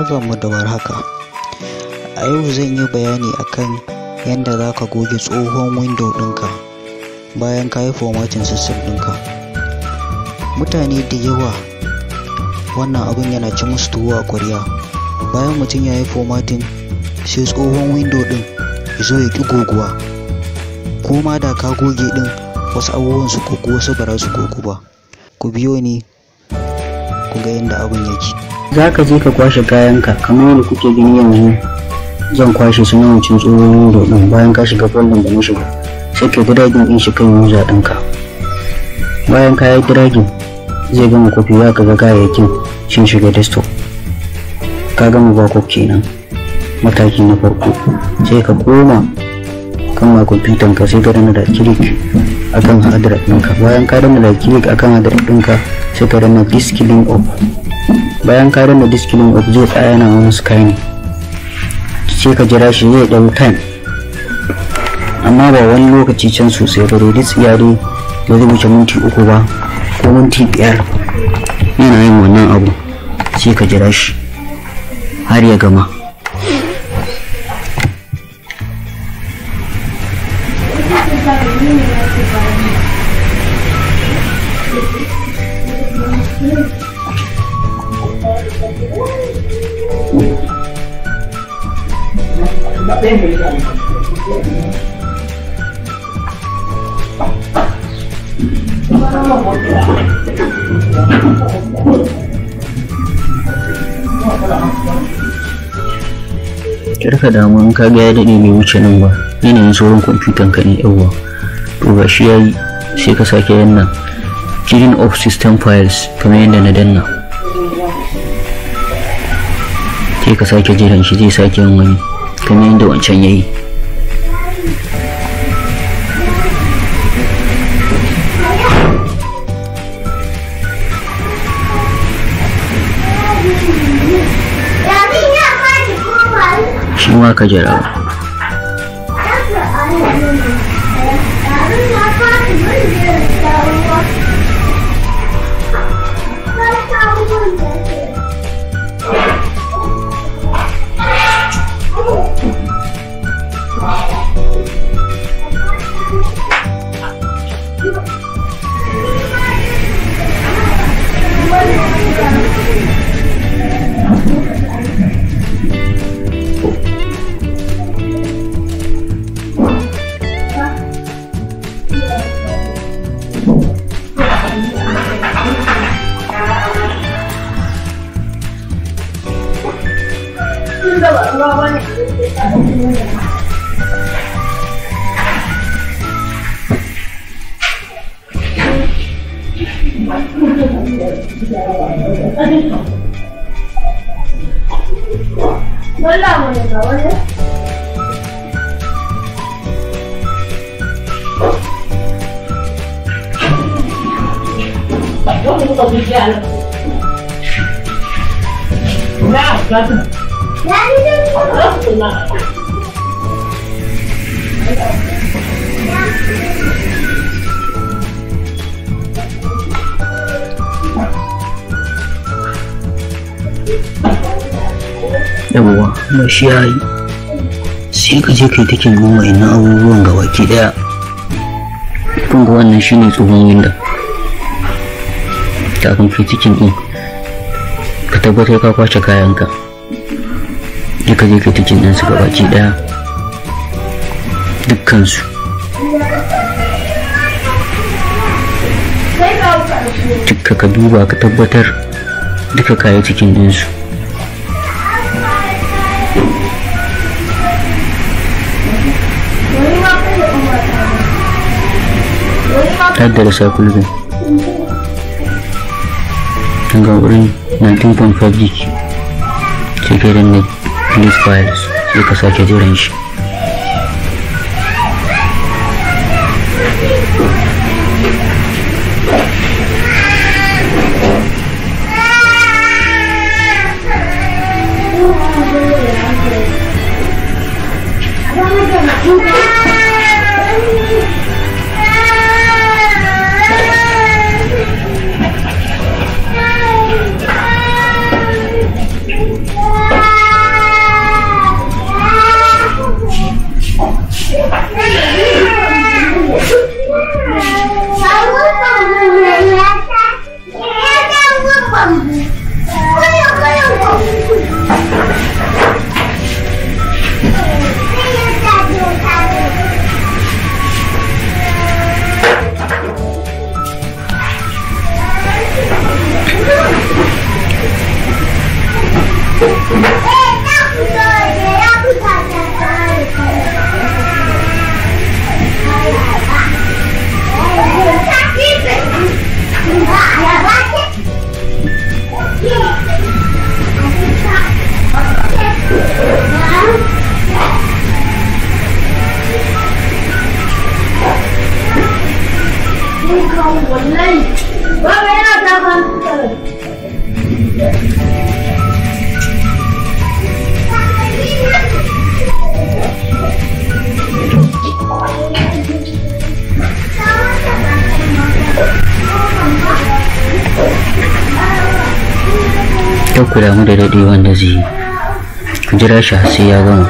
Barkanmu da warhaka. A yau zan yi bayani akan yadda za ka goge tsohon window ɗinka bayan ka yi formatting system ɗinka. Mutane da yawa wannan abin yana ci musu tuwo a ƙwarya. Bayan mutum ya yi formatting sai tsohon window ɗin ya zo ya ƙi goguwa. Ko ma da ka goge ɗin wasu abubuwan su gogu wasu ba za su gogu ba. Ku biyo ni ku ga yadda abin yake. za ka je ka kwashe kayanka kamar yadda kuke gani yanzu zan kwashe su na wancan tsohon window din bayan ka shiga folder da na shiga sai ka dragin din shi kan user ɗinka bayan ka yi dragin zai gama kwafi za ka ga kayayyakin sun shiga desktop ka gama backup kenan mataki na farko sai ka koma kan ma kwamfutan ka sai ka dana da click akan hard drive ɗinka bayan ka dana da click akan hard drive ɗinka sai ka dana disk link off bayan ka danna diskilin of zai tsaya yana wani scanning sai ka jira shi zai ɗau time amma ba wani lokaci can sosai ba dai tsiya dai ba zai wuce minti uku ba ko minti biyar yana yin wannan abu sai ka jira shi har ya gama kirka damu in kaga ya daɗe bai wuce nan ba yanayin saurin kwamfutan ka ne yawwa to ga shi yayi sai ka sake yanna clean of system files kamar yadda na danna sai ka sake jiran shi zai sake yin wani kamar yadda wancan yayi shi ma ka jira yawwa ba shi ya yi sai ka je kai take nuna wa'annan abubuwan ga baki daya kun ga wannan shine tsohon winda kafin kai cikin din ka tabbatar ka kwace kayanka je ka je kai cikin din su ga baki daya dukkansu duka ka duba ka tabbatar duka kayi cikin ɗinsu haddada sakulbin ga wurin 19.5 gig sai kai danne list files sai ka sake jiran shi Ah! kar ku damu da daɗe wanda zai yi ku jira shi har sai ya gama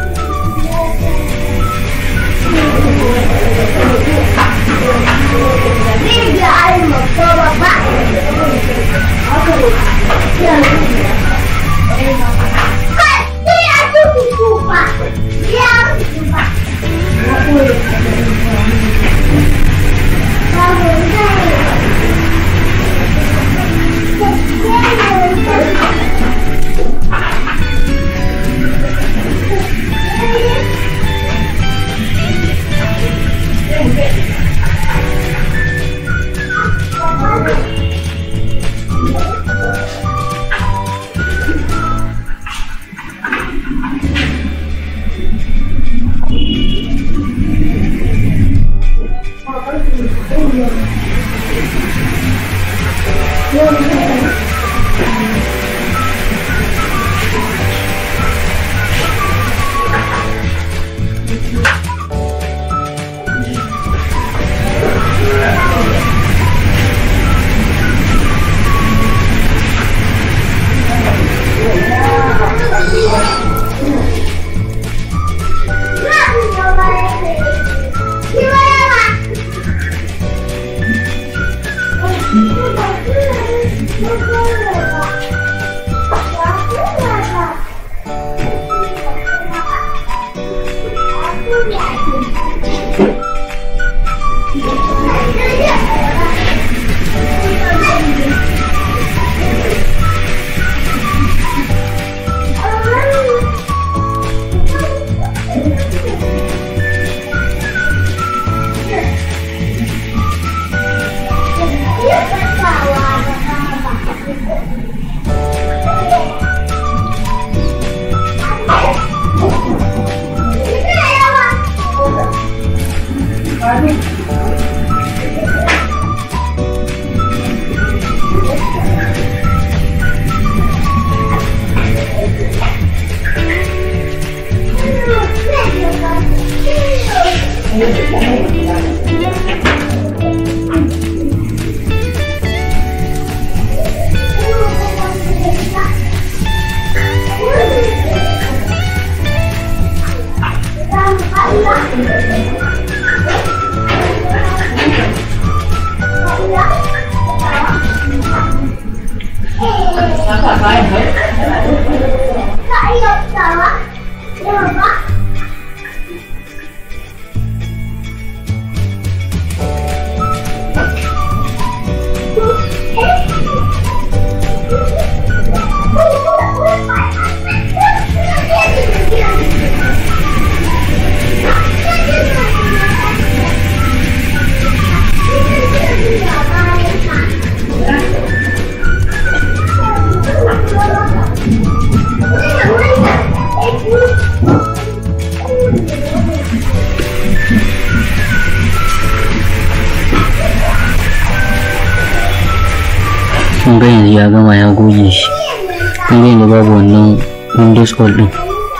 kun ga yanzu ya gama ya goge shi kun ga yanzu babu wannan windows all din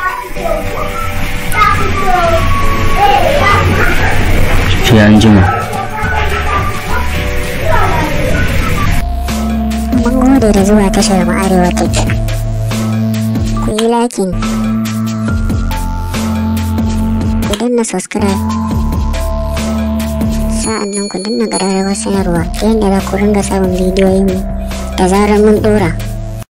sai an jima Mun gode da zuwa tashar mu Arewa Tech. Ku yi lakin. Ku danna subscribe. Sa'an nan ku danna ƙararrawar sanarwa ta yadda za ku ringa samun bidiyoyinmu da zarar mun ɗora.